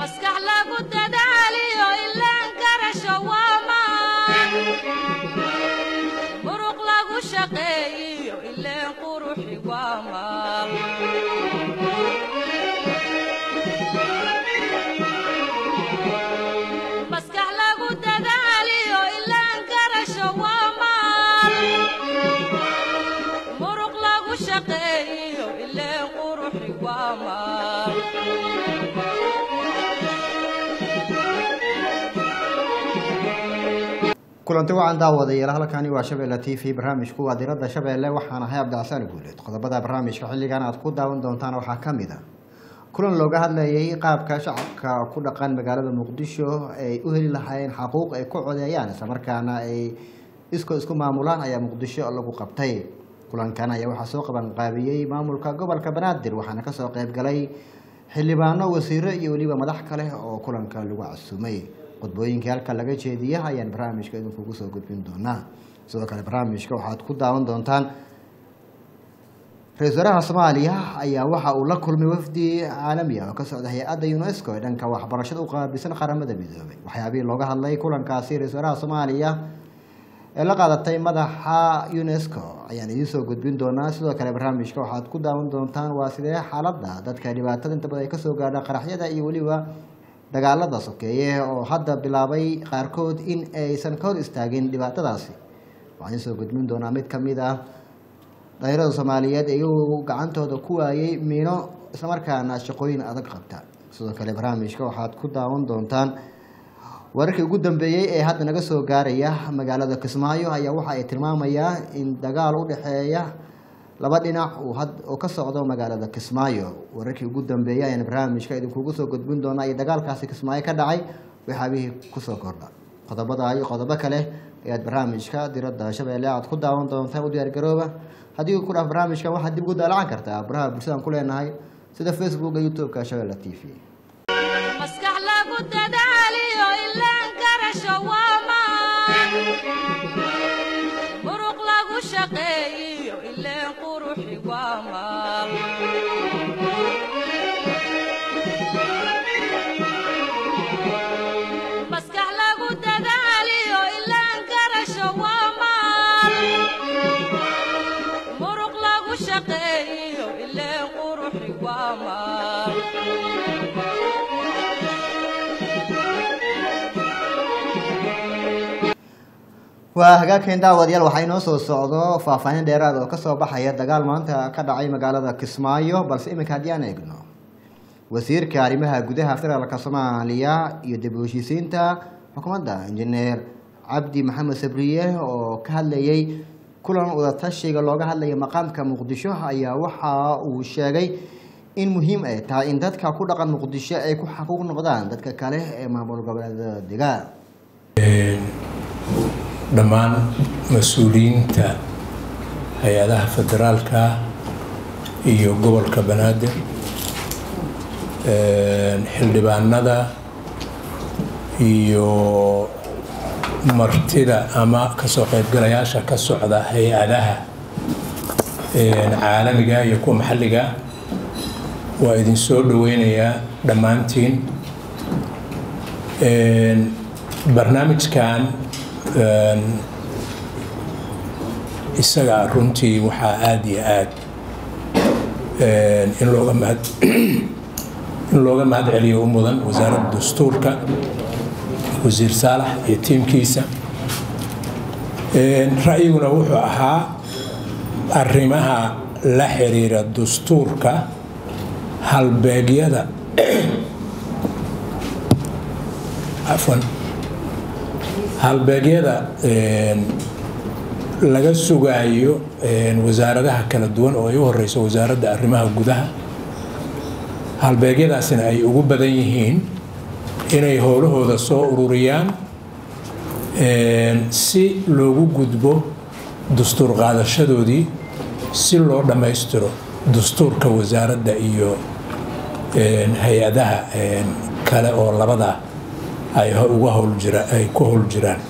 maskax lagu dadaaliyo ilaan garasho waa maan muruq lagu shaqeeyiyo ileen quruxi waa maal maskax lagu dadaaliyo ilaan garasho waa maal muruq lagu shaqeeyiyo ileen quruxi waa maal kulanti wacan daawadayaal halkani waa shabeelle t v barnaamijku waa diradda shabeelle waxaan ahay cabdicasaan guuleed qodobada barnaamijka xilligan aad ku daawan doontaan waxaa ka mid a kulan looga hadlayay qaabka shacabka ku dhaqan magaalada muqdisho ay u heli lahaayeen xaquuq ay ku codeeyaan islamarkaana ay iskoo isku maamulaan ayaa muqdisho lagu qabtay kulankan ayaa waxaa soo qabanqaabiyey maamulka gobolka banaadir waxaana kasoo qeyb galay xildhibaano wasiiro iyo weliba madax kale oo kulanka lagu casumay qodbooyinkii halka laga jeediya ayaan barnaamijka idinkugu soo gudbin doonaa sidoo kale barnaamijka waxaad ku daawan doontaan ra-isul wasaaraha soomaaliya ayaa waxa uu la kulmay wafdi caalami ah oo ka socda hay-adda unesco ee dhanka waxbarashada u qaabilsan qaramada midoobay waxyaabihii looga hadlay kulankaasi ra-isul wasaaraha soomaaliya ee la qaadatay madaxa unesco ayaan idiin soo gudbin doonaa sidoo kale barnaamijka waxaad ku daawan doontaan waa sidee xaaladda dadka dhibaatada inta badan ay kasoo gaadha qaraxyada iyo weliba dagaalada sokeeye oo hadda bilaabay qaarkood in aysan ka hor istaagin dhibaatadaasi waxaan idiin soo gudbin doonaa mid kamid ah dhalinyarada soomaaliyeed iyagoo gacantooda ku waayey miino islamarkaana shaqooyin adag qabta sidoo kale barnaamijka waxaad ku daawan doontaan wararkii ugu dambeeyey ee hadda naga soo gaaraya magaalada kismaayo ayaa waxa ay tilmaamayaa in dagaal u dhexeeya laba dhinac oo ka socdo magaalada kismaayo wararkii ugu dambeeyey ayaan barnaamijka idinkugu soo gudbin doonaa iyo dagaalkaasi kismaayo ka dhacay waxaabihii kusoo kordha qodobada iyo qodobo kale ayaad barnaamijka diradda shabeelle aad ku daawan doontaan u diyaargarooba haddii ku dhaaf barnaamijkan waxaad dib ugu daalacan kartaa baraha bulshadaan ku leenahay sida facebooka youtube-ka shabeelle t v maskax lagu dadaaliyo ilaan garasho waa maan muruq lagu shaqeeyiyo ileen quruxi waa maal maskax lagu dadaaliyo ilaan garasho waa maal muruq lagu shaqeeyiyo ileen quruxi waa maal waa hagaagkeen daawadayaal waxaa inoo soo socdo faahfaahin dheeraad oo kasoo baxaya dagaal maanta ka dhacay magaalada kismaayo balse iminka haddii aan eegno wasiirka arrimaha gudaha federaalka soomaaliya iyo dib u heshiisiinta xukuumadda injineer cabdi maxamed sabriye oo ka hadlayay kulan wadatashiga looga hadlaya maqaamka muqdisho ayaa waxa uu sheegay in muhiim ay tahay in dadka ku dhaqan muqdisho ay ku xaquuq noqdaan dadka kale ee maamul goboleedada degaan dhammaan mas-uuliyiinta hay-adaha federaalka iyo gobolka banaadir xildhibaanada iyo martida ama kasoo qaybgalayaasha ka socda hay-adaha caalamiga iyo kuwa maxalliga waa idin soo dhaweynayaa dhammaantiin barnaamijkan isaga runtii waxaa aada iyo aad in looga mahad in looga mahad celiyo u mudan wasaaradda dastuurka wasiir saalax iyo tiimkiisa ra'yiguna wuxuu ahaa arrimaha la xiriira dastuurka halbeegyada afwan halbeegyada laga sugaayo wasaaradaha kala duwan oo ay u horeyso wasaaradda arrimaha gudaha halbeegyadaasina ay ugu badan yihiin inay howlahooda soo ururiyaan si loogu gudbo dastuur qaadashadoodii si loo dhammaystiro dastuurka wasaaradda iyo hay-adaha kale oo labada ay uga howljira ay ku howl jiraan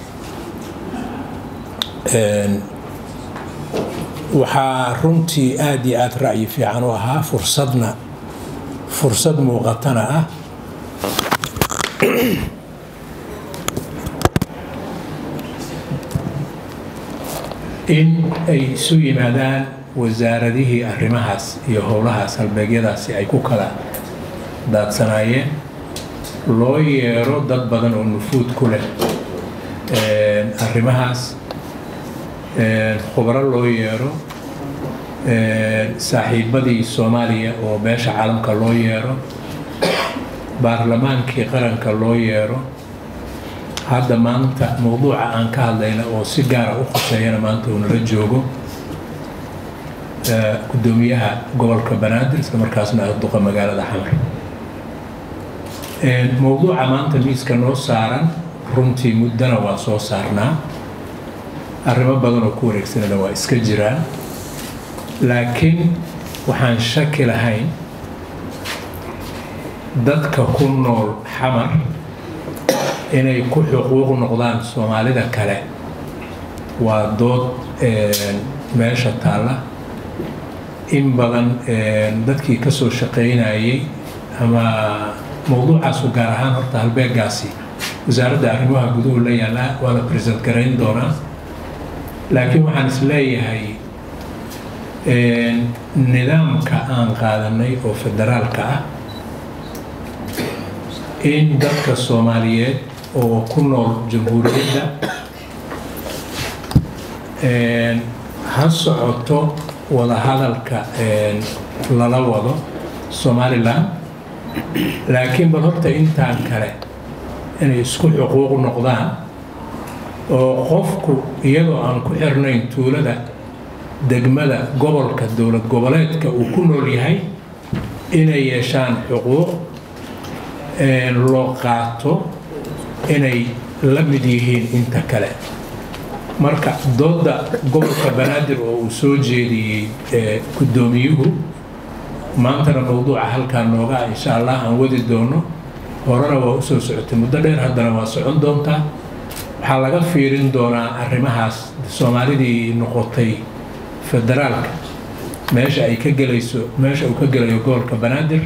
waxaa runtii aada iyo aada ra'yi fiican u ahaa fursadna fursad muuqatana ah in ay isu yimaadaan wasaaradihii arrimahaas iyo howlahaas halbeegyadaasi ay ku kala daadsanaayeen loo yeero dad badan oo nufuud ku leh arrimahaas khubro loo yeero saaxiibadii soomaaliya oo beesha caalamka loo yeero baarlamaankii qaranka loo yeero hadda maanta mowduuca aan ka hadlayna oo si gaara u khuseeyana maanta uu nala joogo gudoomiyaha gobolka banaadir isla markaasna ah duqa magaalada xamar mowduuca maanta miiska noo saaran runtii muddana waa soo saarnaa arrimo badan oo ku wareegsanana waa iska jiraan laakiin waxaan shaki lahayn dadka ku nool xamar inay ku xuquuq noqdaan soomaalida kale waa dood meesha taalla in badan dadkii ka soo shaqaynayay ama mowduucaasu gaar ahaan horta halbeegaasi wasaaradda arrimaha guduhu la yaallaa waa la bresent garayn doonaa laakiin waxaan is leeyahay nidaamka aan qaadanay oo federaalka ah in dadka soomaaliyeed oo ku nool jamhuuriyadda ha socoto wadahadalka lala wado somalilan laakiin bal horta intaan kale inay isku xuquuq noqdaan oo qofku iyadoo aan ku xirnayn tuulada degmada gobolka dowlad goboleedka uu ku nool yahay inay yeeshaan xuquuq loo qaato inay la mid yihiin inta kale marka dooda gobolka banaadir oo uu soo jeediyey guddoomiyuhu maantana mowduuca halkaa nooga ah insha allah aan wadi doono horena waa usoo socotay muddo dheer haddana waa socon doontaa waxaa laga fiirin doonaa arrimahaas soomaalidii noqotay federaalka meesha ay ka gelayso meesha uu ka gelayo gobolka banaadir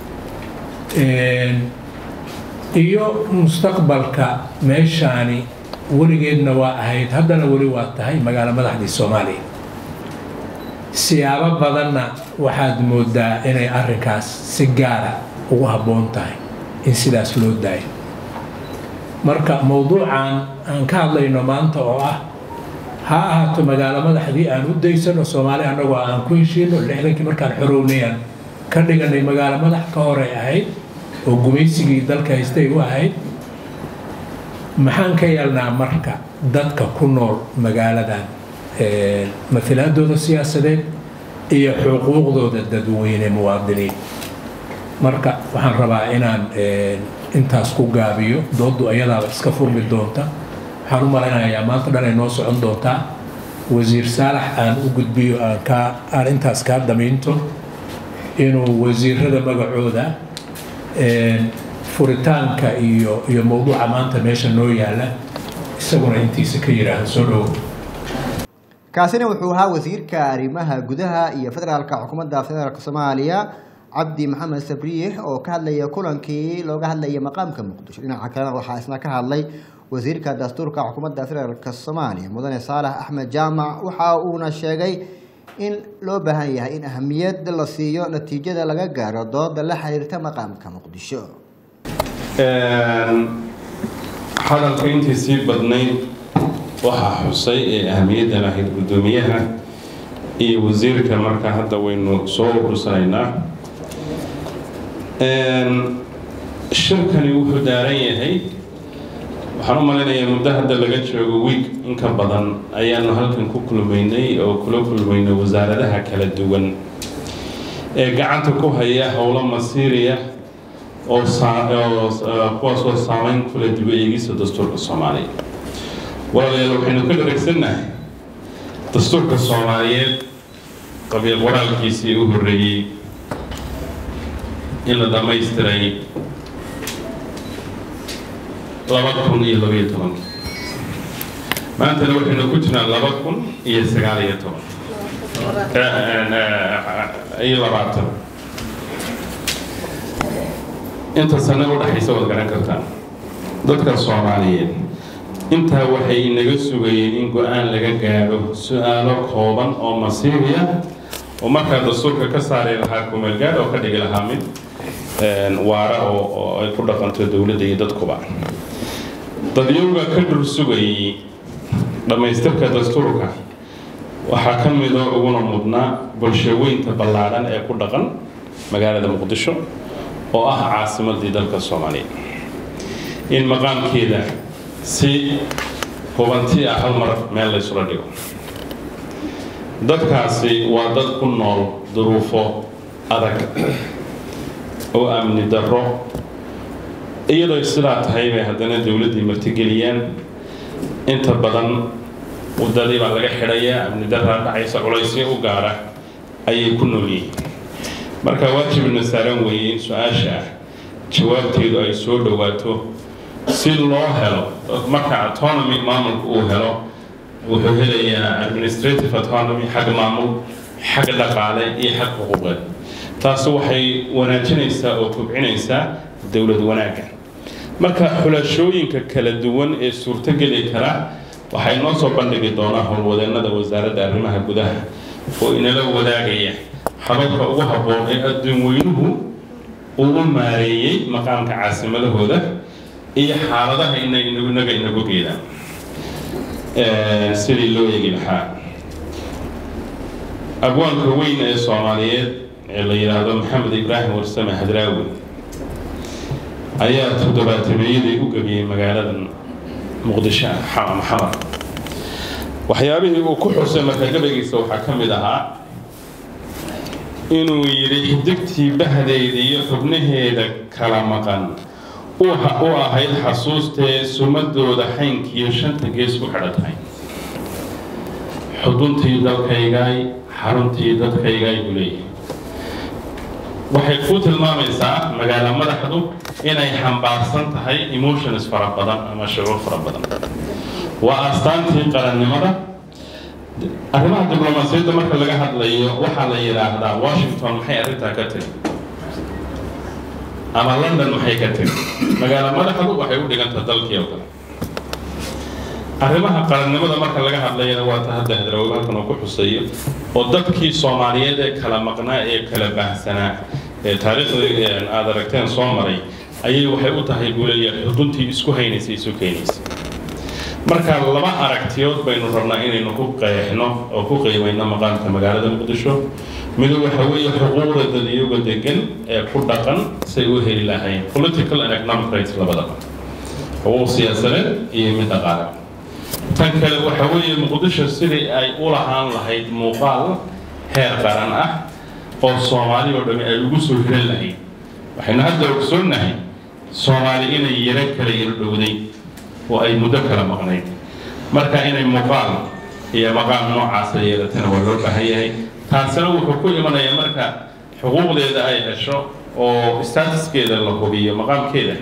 iyo mustaqbalka meeshaani weligeedna waa ahayd haddana weli waa tahay magaalo madaxdii soomaaliya siyaabo badanna waxaad moodaa inay arrinkaas si gaara ugu habboon tahay in sidaas loo daayo marka mowduucan aan ka hadlayno maanta oo ah ha ahaato magaalo madaxdii aan u daysano soomaali annagoo aan ku heshiino lixdankii markaan xorownayaan ka dhiganay magaalo madax ka horey ahayd oo gumaysigii dalka haystay u ahayd maxaan ka yeelnaa marka dadka ku nool magaaladan mailaadooda siyaasadeed iyo xuquuqdooda dadweyne muwaadiniin marka waxaan rabaa inaan intaas ku gaabiyo doodu ayadaaba iska furmi doonta waxaan u malaynayaa maanta dhan ay noo socon doontaa wasiir saalax aan u gudbiyo aan kaa aan intaas kaa damiinto inuu wasiirada magacooda furitaanka iyo iyo mowduuca maanta meesha noo yaala isaguna intiisa ka yidhaaha soo dhowo kaasina wuxuu ahaa wasiirka arrimaha gudaha iyo federaalka xukuumadda federaalk soomaaliya cabdi maxamed sabriix oo ka hadlaya kulankii looga hadlaya maqaamka muqdisho dhinaca kalena waxaa isna ka hadlay wasiirka dastuurka xukuumadda federaalk soomaaliya mudane saalax axmed jaamac waxa uuna sheegay in loo baahan yahay in ahamiyad la siiyo natiijada laga gaaro dooda la xiriirta maqaamka muqdisho hadalka intii sii badnayd waxaa xusay ee ahamiyadda lahayd guddoomiyaha iyo wasiirka marka hadda waynu soo urursanaynaa shirkani wuxuu daaran yahay waxaan u malaynayaa muddo hadda laga joogo wiig inka badan ayaanu halkan ku kulmaynay oo kula kulmaynay wasaaradaha kala duwan ee gacanta ku haya howlo masiiriya oo kuwaasoo saameyn kula dib eegista dastuurka soomaaliya walaalayaal waxaynu ka dharagsannahay dastuurka soomaaliyeed qabiil qoraalkiisii u horreeyey in la dhammaystiray laba kun iyo labaiyo tobankii maantana waxaynu ku jirnaa laba kun iyo sagaal iyo toban iyo labaatan inta sano u dhexaysa waad garan kartaan dadka soomaaliyeed intaa waxay inaga sugayeen in go-aan laga gaadho su-aalo kooban oo masiiri ah oo markaa dastuurka ka saari lahaa kumeelgaadh oo ka dhigi lahaa mid waara oo ay ku dhaqanto dowladda iyo dadkuba dadyowga ka dhul sugayay dhammaystirka dastuurka waxaa ka midoo uguna mudnaa bulshaweynta ballaadhan ee ku dhaqan magaalada muqdisho oo ah caasimadii dalka soomaaliya in maqaamkeeda si hubanti ah hal mar meel laysula dhigo dadkaasi waa dad ku nool duruufo adag oo amni darro iyadoo sidaa tahay bay haddana dowladdii martigeliyaan inta badan wadadii baa laga xidhayaa amni daraa dhacaysa culaysyo u gaara ayay ku nool yihiin marka waajibna saaran weeye in su-aasha ah jawaabteedu ay soo dhowaato si loo helo marka autonomy maamulka uu helo wuxuu helayaa administrative autonomy xag maamul xag dhaqaale iyo xag xuquuqeed taasi waxay wanaajinaysaa oo kobcinaysaa dowlad wanaagga marka xulashooyinka kala duwan ee suurtogeli kara waxay noo soo bandhigi doonaa howlwadeennada wasaaradda arrimaha gudaha oo inala wadaagaya hababka ugu habboon ee adduun weynuhu uu u maareeyey maqaamka caasimadahooda iyo xaaladaha inaga inagu geedaan sidii loo eegi lahaa abwaanka weyn ee soomaaliyeed ee la yidhaahdo maxamed ibraahim warsame hadraawi ayaa toddobaatameyadii u gebiyey magaaladan muqdisho maxamar waxyaabihii uu ku xusay marka gabaygiisa waxaa ka mid ahaa inuu yidhi xidigtii bahdeeda iyo xubnaheeda kala maqan u ahayd xasuustee sumadooda xaynkiiyo shanta gees ku xidhan tahay xuduntii dalkaygaay xaruntii dadkaygaay buu leeyahay waxay ku tilmaamaysaa magaalo madaxdu inay xambaarsan tahay emotions fara badan ama shucuur fara badan waa astaantii qarannimada arrimaha diblomaasiyadda marka laga hadlayo waxaa la yidhaahdaa washington maxay arrintaa ka tiri ama london maxay ka tiri magaalo madaxdu waxay u dhigantaa dalkii oo kale arrimaha qarannimada marka laga hadlayana waa ta hadda hadraawi halkan uu ku xuseeyo oo dadkii soomaaliyeed ee kala maqnaa ee kala baahsanaa ee taariikhdii aad aragteen soo maray ayay waxay u tahay buu leeyahay xuduntii isku haynaysa isu keenaysa marka laba aragtiyood baynu rabnaa inaynu ku qeexno oo ku qiimayno maqaamka magaalada muqdisho mido waxa weeye xuquuqda dadyoga degan ee ku dhaqan say u heli lahayn political and economic rights labadaba xuquuq siyaasadeed iyo mid dhaqaale tan kale waxa weeye muqdisho sidii ay u lahaan lahayd muuqaal heer qaran ah oo soomaali oo dhami ay ugu soo hiran lahayd waxaynu hadda ogsoonnahay soomaali inay yaro kala yaro dhowday oo ay muddo kala maqnayd marka inay muuqaal iyo maqaam noocaasa yeelatana waa loo baahan yahay taasina wuxuu ku imanayaa marka xuquuqdeeda ay hesho oo statuskeeda la hubiyo maqaamkeeda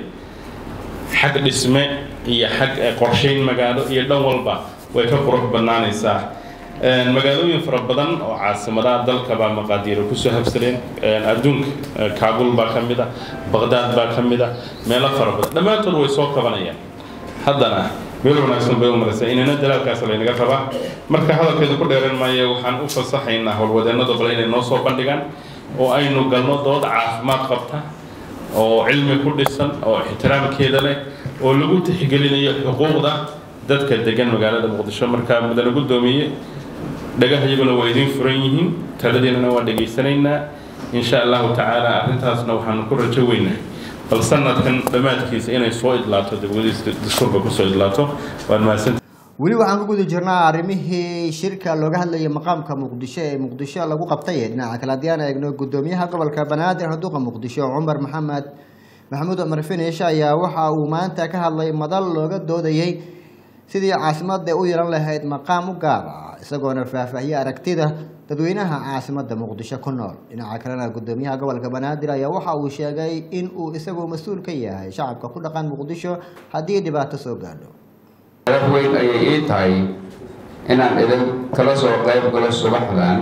xag dhisme iyo xag qorshayn magaalo iyo dhan walba way ka qurux badnaanaysaa magaalooyin fara badan oo caasimadaha dalka baa maqaadiiro kusoo habsadeen adduunka kaabul baa ka mid ah baqdaad baa ka mid ah meelo fara badan dhammaantood way soo kabanayaan haddana meel wanaagsan bay u maraysaa inana dalaalkaas laynaga rabaa marka hadalkeeda ku dheeran maayo waxaan u fasaxaynaa howlwadeennada bale inay noo soo bandhigaan oo aynu galno dood caafimaad qabta oo cilmi ku dhisan oo ixtiraamkeeda leh oo lagu tixgelinayo xuquuqda dadka degan magaalada muqdisho markaa mudane guddoomiye dhagaha iyaguna waa idiin furan yihiin taladiinana waa dhegaysanaynaa insha allahu tacaala arrintaasna waxaanu ku rajo weynaa bal sanadkan dhammaadkiisa inay soo idlaato dawladiis dastuurka kusoo idlaato waan mahadsan weli waxaan ku guda jirnaa arrimihii shirka looga hadlayay maqaamka muqdisho ee muqdisho lagu qabtay dhinaca kale haddii aan eegno guddoomiyaha gobolka banaadir haduuqa muqdisho cumar maxamed maxamuud cumar finish ayaa waxa uu maanta ka hadlay madal looga doodayey sidii caasimada u yeelan lahayd maqaam u gaar ah isagoona faahfaahiyey aragtida dadweynaha caasimada muqdisho ku nool dhinaca kalena guddoomiyaha gobolka banaadir ayaa waxa uu sheegay in uu isagu mas-uul ka yahay shacabka ku dhaqan muqdisho haddii dhibaato soo gaadho sharaf weyn ayay ii tahay inaan idin kala soo qayb galo subaxdan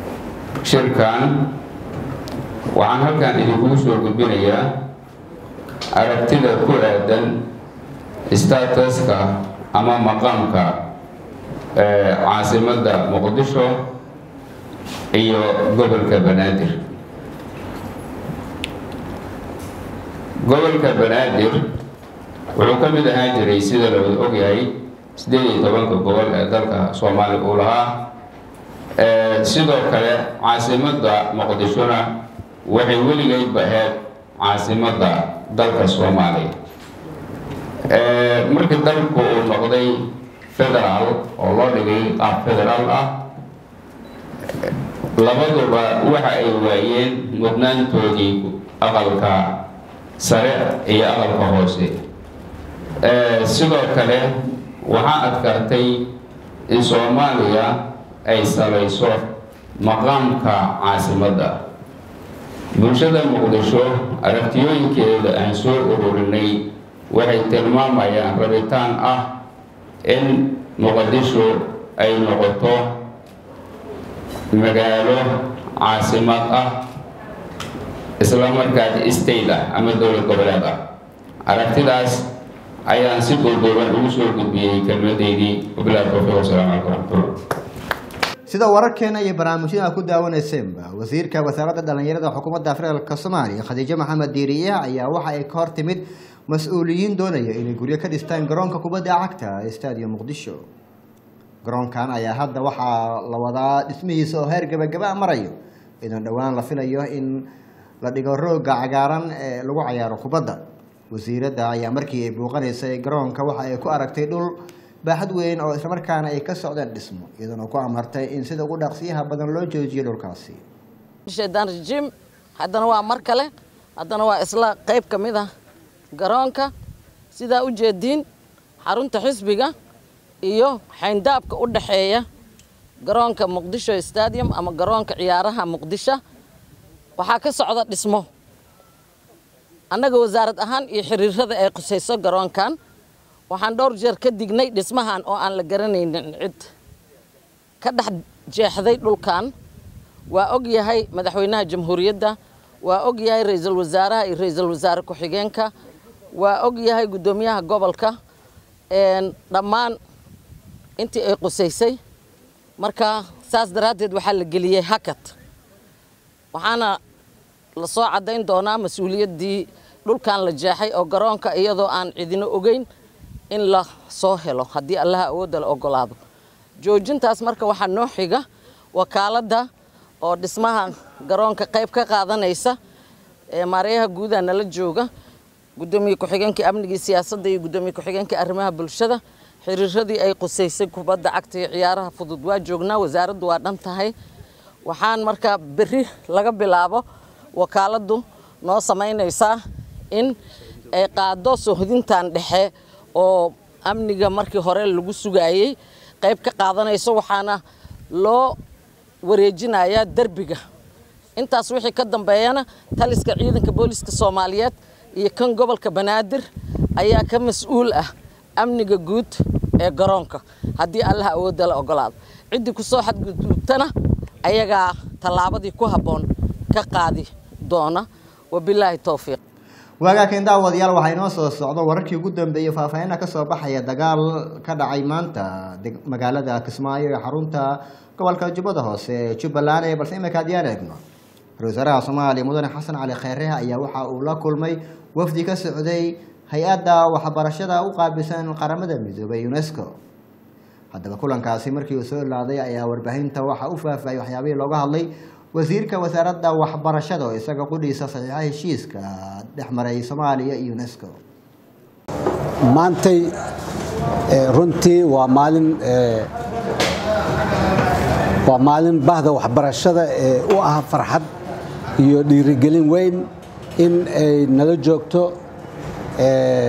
shirkan waxaan halkan idinkugu soo gudbinayaa aragtida ku aadan statuska ama maqaamka caasimadda muqdisho iyo gobolka banaadir gobolka banaadir wuxuu ka mid ahaan jiray sida la wada ogyahay siddeed iyo tobanka gobol ee dalka soomaaliya uu lahaa sidoo kale caasimadda muqdishona waxay weligeydba ahayd caasimadda dalka soomaaliya markii dalku uu noqday federaal oo loo dhigay qaab federaal ah labaduba waxa ay waayeen mudnaantoodii aqalka sare iyo aqalka hoose sidoo kale waxaa adkaatay in soomaaliya ay salayso maqaamka caasimadda bulshada muqdisho aragtiyooyinkeeda aan soo ururinay waxay tilmaamayaan rabitaan ah in muqdisho ay noqoto magaalo caasimad ah isla markaas state ah ama dowlad goboleed ah aragtidaas ayaan si duuduuban ugu soo gudbiyey kelmadeydii wabilahi towfiiq wasalaamu calaykum waraxmatullah sida wararkeena iyo barnaamijyada ku daawanaysenba wasiirka wasaaradda dhallinyarada xukuumadda federaalk soomaaliya khadiijo maxamed diiriye ayaa waxa ay ka hor timid mas-uuliyiin doonaya inay guryo ka dhistaan garoonka kubadda cagta ee stadium muqdisho garoonkan ayaa hadda waxaa la wadaa dhismihiisa oo heer gabagaba marayo idan dhowaan la filayo in la dhigo rooga cagaaran ee lagu cayaaro kubadda wasiiradda ayaa markii ay buuqanaysay garoonka waxa ay ku aragtay dhul baaxad weyn oo islamarkaana ay ka socdeen dhismo iyadana ku amartay in sida ugu dhaqsiyaha badan loo joojiyo dhulkaasi shaydaan rajiim haddana waa mar kale haddana waa isla qayb ka mid ah garoonka sidaa u jeediin xarunta xisbiga iyo xayndaabka u dhaxeeya garoonka muqdisho stadium ama garoonka ciyaaraha muqdisho waxaa ka socda dhismo annaga wasaarad ahaan iyo xiriirada ay qusayso garoonkan waxaan dhowr jeer ka dignay dhismahan oo aan la garanaynin cid ka dhex jeexday dhulkan waa og yahay madaxweynaha jamhuuriyadda waa og yahay ra-iisul wasaaraha iyo ra-iisul wasaare ku-xigeenka waa og yahay guddoomiyaha gobolka dhammaan intii ay qusaysay marka saas daraaddeed waxaa la geliyey hakad waxaana la soo caddayn doonaa mas-uuliyaddii dhulkan la jeexay oo garoonka iyadoo aan cidino ogeyn in la soo helo haddii allaha awoodda la ogolaado joojintaas marka waxaa noo xiga wakaaladda oo dhismaha garoonka qayb ka qaadanaysa ee maaryaha guudaha nala jooga guddoomiye ku-xigeenkii amnigii siyaasadda iyo guddoomiye ku-xigeenkii arrimaha bulshada xiriiradii ay qusaysay kubadda cagta iyo ciyaaraha fudud waa joognaa wasaaraddu waa dhan tahay waxaan markaa berri laga bilaabo wakaaladdu noo samaynaysaa in ay qaado sohdintan dhexe oo amniga markii hore lagu sugaayey qayb ka qaadanayso waxaana loo wareejinayaa derbiga intaas wixii ka dambeeyana taliska ciidanka booliska soomaaliyeed iyo kan gobolka banaadir ayaa ka mas-uul ah amniga guud ee garoonka haddii allaha awoodda la ogolaado ciddii kusoo xadgudubtana ayagaa tallaabadii ku habboon ka qaadi doona wabilaahi towfiiq waagaakan daawadayaal waxaa inoo soo socdo wararkii ugu dambeeyey faahfaahinna kasoo baxaya dagaal ka dhacay maanta deg- magaalada kismaayo ee xarunta gobolka jubbada hoose ee jubbaland ee balse imika haddii aan eegno ra-iisul wasaaraha soomaaliya mudane xasan cali kheyre ayaa waxa uu la kulmay wafdi ka socday hay-adda waxbarashada u qaabilsan qaramada midoobay unesco haddaba kulankaasi markii uu soo ilaaday ayaa warbaahinta waxa u faahfaahiyay waxyaabihii looga hadlay wasiirka wasaaradda waxbarashada oo isaga qudhiisa saxiixa heshiiska dhex maray soomaaliya iyo unesco maantay eh, runtii waa maalin eh, waa maalin bahda waxbarashada ee u ah farxad iyo dhiirigelin weyn in ay nala joogto eh,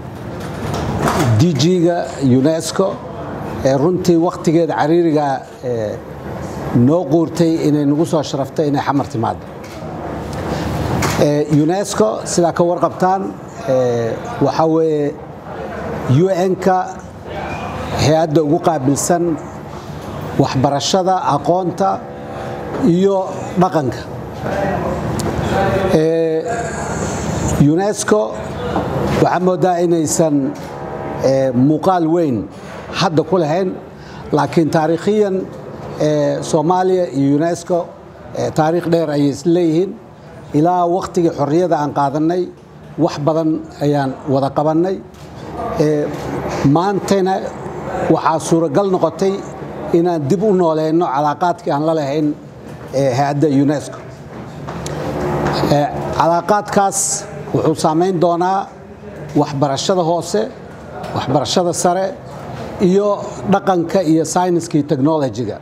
DG-ga UNESCO ee runtii wakhtigeeda cariiriga eh, noo quurtay inay nagu soo sharaftay inay xamar timaado Eh, UNESCO sidaa ka warqabtaan eh, waxaa weeye UN-ka hay-adda ugu qaabilsan waxbarashada aqoonta iyo dhaqanka Eh, UNESCO waxaa moodaa inaysan eh, muuqaal weyn hadda ku lahayn laakiin taariikhiyan eh, soomaaliya iyo unesco eh, taariikh dheer ayay isleeyihiin ilaa wakhtigii xorriyada aan qaadannay wax badan ayaan wada qabannay Eh, maantana waxaa suuragal noqotay inaan dib u nooleyno calaaqaadkii aan la lahayn eh, hay-adda unesco Eh, calaaqaadkaas wuxuu saamayn doonaa waxbarashada hoose waxbarashada sare iyo dhaqanka iyo sayniska iyo technology-ga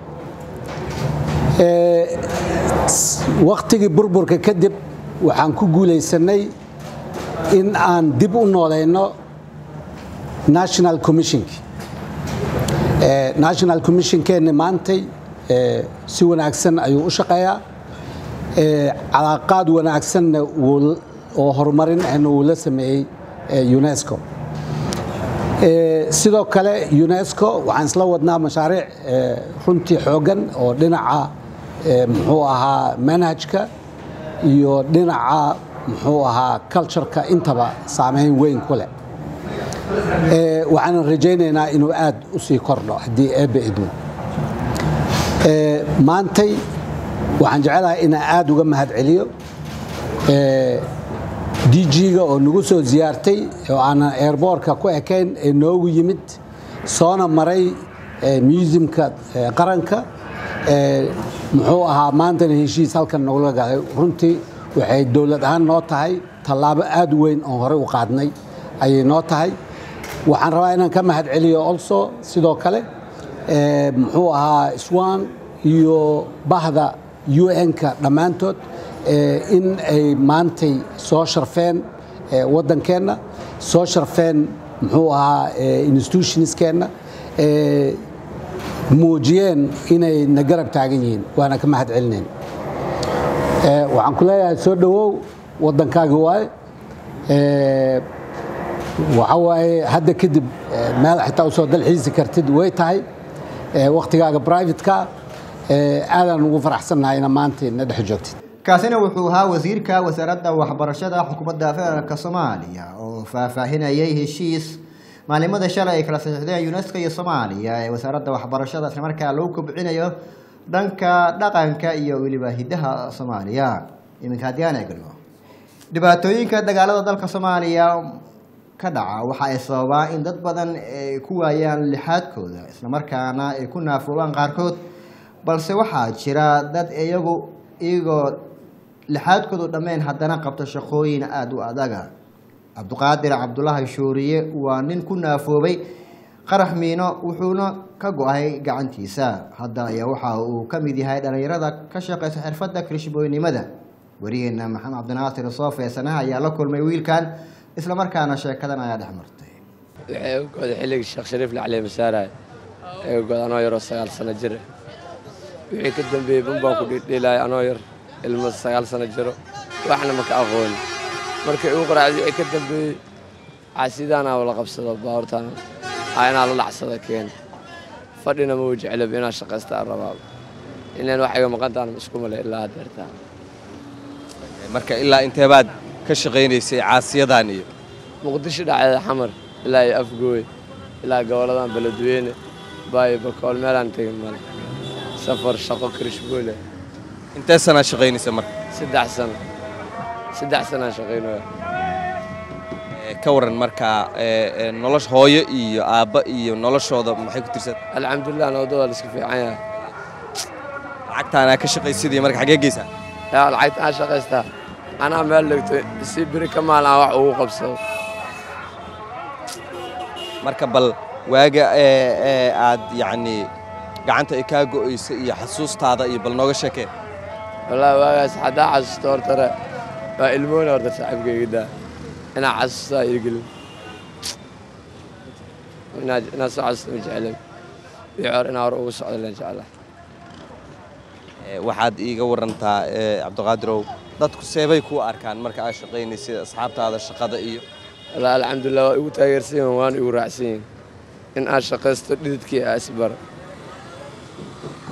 Eh, s- wakhtigii burburka kadib waxaan ku guulaysanay in aan dib u nooleyno national commissionki Eh, national commissionkeenni maantay eh, si wanaagsan ayuu u shaqeeyaa Eh, calaaqaad wanaagsanna wuu- oo horumarin ahna wuu la sameeyey eh, unesco Eh, sidoo kale unesco waxaan isla wadnaa mashaariic eh, runtii xooggan oo dhinaca eh, muxuu ahaa manhajka iyo dhinaca muxuu ahaa cultureka intaba saameyn weyn ku leh Eh, waxaan rajaynaynaa inuu aad u sii kordho haddii eebbe idmo Eh, maantay waxaan jecelahay inaan aad uga mahad celiyo dg-ga oo nagu soo ziyaartay oo aanan airboortka ku ekayn ee noogu yimid soona maray eh, museumka eh, qaranka Eh, muxuu ahaa maantana heshiis halkan nogula galay runtii waxay dowlad ahaan noo tahay tallaabo aad u weyn oon horey u qaadnay ayay noo tahay waxaan rabaa inaan ka mahad celiyo also sidoo kale eh, muxuu ahaa swan iyo bahda un-ka dhammaantood eh, in ay maantay soo sharfeen eh, waddankeenna soo sharfeen muxuu ahaa eh, institutionskeenna eh, muujiyeen inay na garab taagan yihiin waana ka mahad celinayn Eh, waxaan ku leeyahay soo dhowow waddankaagi waaye Eh, waxa waaye hadda kadib eh, meel xitaa usoo dalxiisi kartid way tahay Eh, wakhtigaaga privateka eh, aadaan ugu faraxsannahay ina maanta na dhex joogtid kaasina wuxuu ahaa wasiirka wasaaradda waxbarashada xukuumadda federaalk soomaaliya oo faahfaahinayay heshiis maalimada shalay ay kala saxiixdeen unesco iyo soomaaliya ee wasaaradda waxbarashada islamarkaa lagu kobcinayo dhanka dhaqanka iyo weliba hidaha soomaaliya iminka haddii aan eegno dhibaatooyinka dagaalada dalka soomaaliya ka dhaca waxa ay sababaa in dad badan ay ku waayaan lixaadkooda islamarkaana ay ku naafoobaan qaarkood balse waxaa jira dad iyagu iyagoo lixaadkoodu dhammeyn haddana qabta shaqooyin aada u adaga cabduqaadir cabdulaahi shuuriye waa nin ku naafoobay qarax miino wuxuuna ka go-ay gacantiisa hadda ayaa waxa uu ka mid yahay dhallinyarada ka shaqeysa xirfadda kirishbooynimada wariyeena maxamed cabdinaasir soofe sanaha ayaa la kulmay wiilkan islamarkaana sheekadan ayaa dhex martay waxay u go'day xilligii sheekh shariif lacali masaaraay ee u go'day anoo yaroo sagaal sano jir ah. wixii ka dambeeyey bunbaan ku dhiidhiilaay anoo yar ilmo sagaal sano jiro waxna ma ka aqooni markii igu qaraacday wixii ka dambeeyey caasidaanaa la qabsado baabuurtaan aa inaa la dhacsada keen fadhina ma u jeclab inaa shaqaysta aan rabaa inaan wax iga maqantaan isku male ilaa haddeertaa marka ilaa inteebaad ka shaqaynaysay caasiyadan iyo muqdisho dhacdeeda xamar ilaa iyo afgooy ilaa goboladan beledweyne baayo bakool meelaan tegin male safar shaqo kirishboole intee sanaa shaqaynaysa marka saddex sano saddex sanaan shaqaynaya Ee, ka waran markaa ee, ee, nolosha hooyo iyo aabba iyo noloshooda maxay ku tirsan alxamdulilah nabadooda la iska fiican yahay lacagtaanaa ka shaqaysidii marka xagee geysaa yaa lacagta aan shaqaystaa anaa meel dhigto si biri ka maalin aan wax ugu qabsado marka bal waaga ee, ee, aad yacni gacanta ay kaa go'aysa iyo xasuustaada iyo bal nooga sheekee wallaahi waagaas haddaa xasuusto hortare waa ilmoona horta saaxiibkayga daa inaa xasuustaa irgelin inaad inaad soo xasuusto ma jeclay wixii hore inaa hore ugu socdo leen jeclaa Ee, waxaad iiga warantaa ee, cabdiqaadirow dadku seebay kuu arkaan marka aad shaqaynaysid asxaabtaada shaqada iyo wallaahi alxamdulilah waa igu taageersan yihin waana igu raacsan yihin in aan shaqaysto dhididkii aa isbaro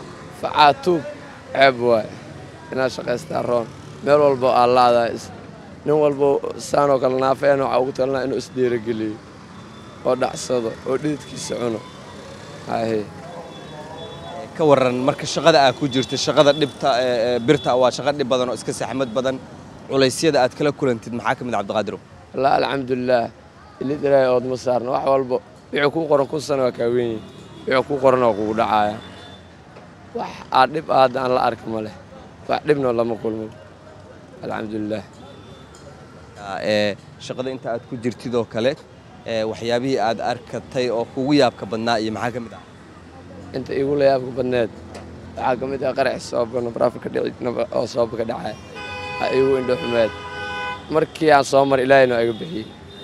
facaa tuub ceeb waay inaad shaqaystaa roon meel walba aa laadaa is nin walbo saanoo kale naafeen waxaa ugu talinaa inuu isdhiirogeliyo oo dhacsado oo dhididkiisa cuno haye ka waran marka shaqada aad ku jirta shaqada dhibta ee, ee, birta waa shaqo dhib badan oo iska saxmad badan culaysyada aad kala kulantid maxaa ka mid ah cabdiqaadirow wallaahi alxamdulilaah ilid ilaahay oodma saarna wax walbo wixii kuu qoran kun sano waa kaa weyn yihin wixii kuu qoran waa kugu dhacaaya wax aad dhib ah hadda aan la arki ma leh wax dhibna lama kulmin alxamdulilaah ee shaqada inta aad ku jirtid oo kale ee waxyaabihii aad arkatay oo kugu yaabka badnaa iyo maxaa ka mid ah inta igu la yaabka badneed waxaa ka mid ah qarax sababka nabraafka ka dhici nabra- oo sababka ka dhacay ha igu indho xumeed markii aan soo maray ilaahayna waa iga bixiyey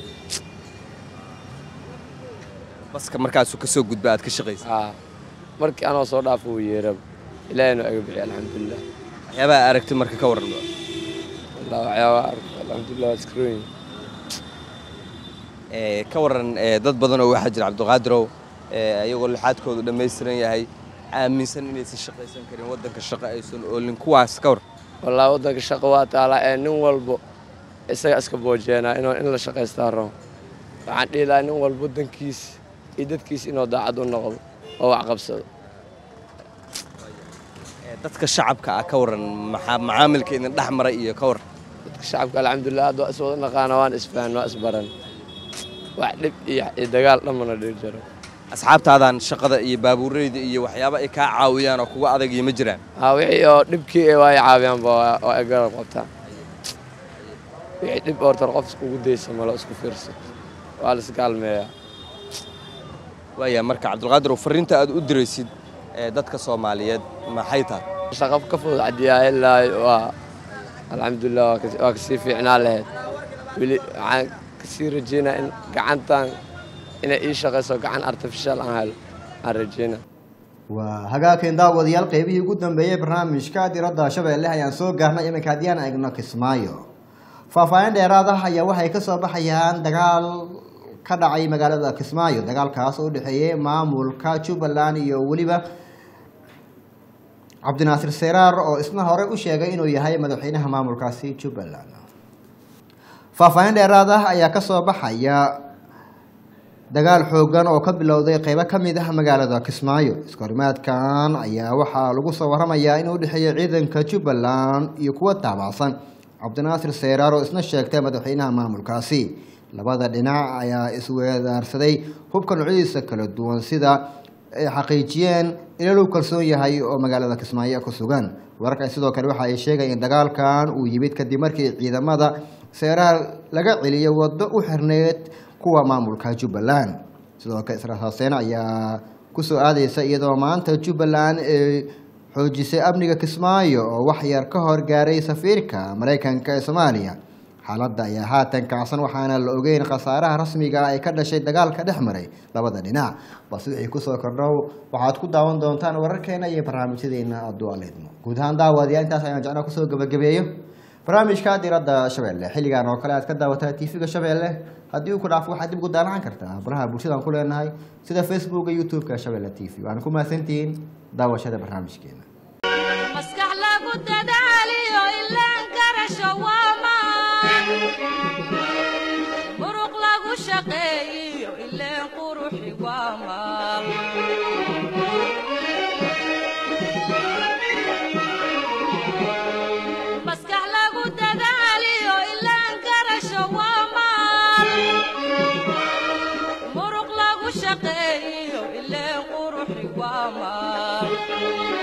baska markaasuu ka soo gudba aad ka shaqaysa aa markii anoo soo dhaafo uu yeeraba ilaahayna waa iga bixiyey alxamdulilah waxyaabaha aad aragtid marka ka waran wallah waxyaabaa arko alxamdulilah waa iskaroyin ee ka waran ee dad badan oo waxaa jira cabdiqaadirow ee ayagoo lixaadkoodu dhammaystiran yahay aaminsan inaysan shaqaysan karin waddanka shaqo aysan oolin kuwaas ka war wallaahi waddanka shaqo waa taalaa ee nin walbo isaga iska boojeenaa inuu in la shaqaystaa rabo waxaan dhihi lahaa nin walbo waddankiisa iyo dadkiisa inuu daacad u noqdo oo wax qabsado Ee, dadka shacabka ah ka waran maxaa macaamilka idin dhex maray iyo ka war dadka shacabka alxamdulilah hadda waa is wada naqaana waan isfahan waa isbaran wax dhib iyo iyo dagaal dhamana dhir jaro asxaabtaadan shaqada iyo baabuureyda iyo waxyaaba ay kaa caawiyaan oo kuga adag iyo ma jiraan haa wixii oo dhibkii ee waa i caawiyaanba waa waa ay garab qabtaan wixii dhib hortar qof iskugu daysa malo isku fiirsato waa la isgaalmeeyaa waaya marka cabdilqaadir fariinta aad u diraysid ee dadka soomaaliyeed maxay tahay shaqo ka fudud cadiyaa ilaa waa alxamdulilah waa kasi- waa kasii fiicnaa lahayd weli waxaan kasii rajeynaa in gacantan inay ii shaqayso gacan artificial aan helo aan rajeynaa waa hagaageen daawadayaal qeybihii ugu dambeeyey barnaamijka diradda shabeelle ayaan soo gaarnay iminka haddii aan eegno kismaayo faahfaahin dheeraad ah ayaa waxay kasoo baxayaan dagaal ka dhacay magaalada kismaayo dagaalkaas oo u dhexeeyey maamulka jubbaland iyo weliba cabdinaasir seraar oo isna hore u sheegay inuu yahay madaxweynaha maamulkaasi jubbaland faahfaahin dheeraad ah ayaa kasoo baxaya dagaal xoogan oo ka bilowday qeybo ka mid ah magaalada kismaayo iskahorimaadkan ayaa waxaa lagu soo waramayaa inuu udhexeeya ciidanka jubbaland iyo kuwa taabacsan cabdinaasir seyraar oo isna sheegtay madaxweynaha maamulkaasi labada dhinac ayaa isweedaarsaday hubka noocyadiisa kala duwan sida ay xaqiijiyeen ila lagu kalsoon yahay oo magaalada kismaayo ku sugan wararkan sidoo kale waxa ay sheegayeen in dagaalkan uu yimid kadib markii ciidamada seeraar laga celiyay waddo u xirneyd kuwa maamulka jubbaland sidoo kale israel xuseen ayaa kusoo aadeysa iyadoo maanta jubbaland ay xoojisay amniga kismaayo oo wax yar ka hor gaaray safiirka maraykanka ee soomaaliya xaaladda ayaa haatan kacsan waxaana la ogeyn khasaaraha rasmiga ah ee ka dhashay dagaalka dhex maray labada dhinac balse wixii kusoo kordhow waxaad ku daawan doontaan wararkeena iyo barnaamijyadeena adualeedmo guud ahaan daawadayaal intaas ayaan jeclaa kusoo gabagabeeyo barnaamijka diradda shabeelle xilligan oo kale aad ka daawataa tv-ga shabeelle haddii uu ku dhaafo waxaad dib ugu daalan kartaa baraha bulshadaan ku leenahay sida facebooka youtube-ka shabeelle t v waana ku mahadsantihiin daawashada barnaamijkeena maskax lagu dadaaliyo ilaan garasho waa maan muruq lagu shaqeeyiyo ileen quruxi waa maal maskax lagu dadaaliyo ilaan garasho waa maal muruq lagu shaqeeyiyo ileen quruxi waa maal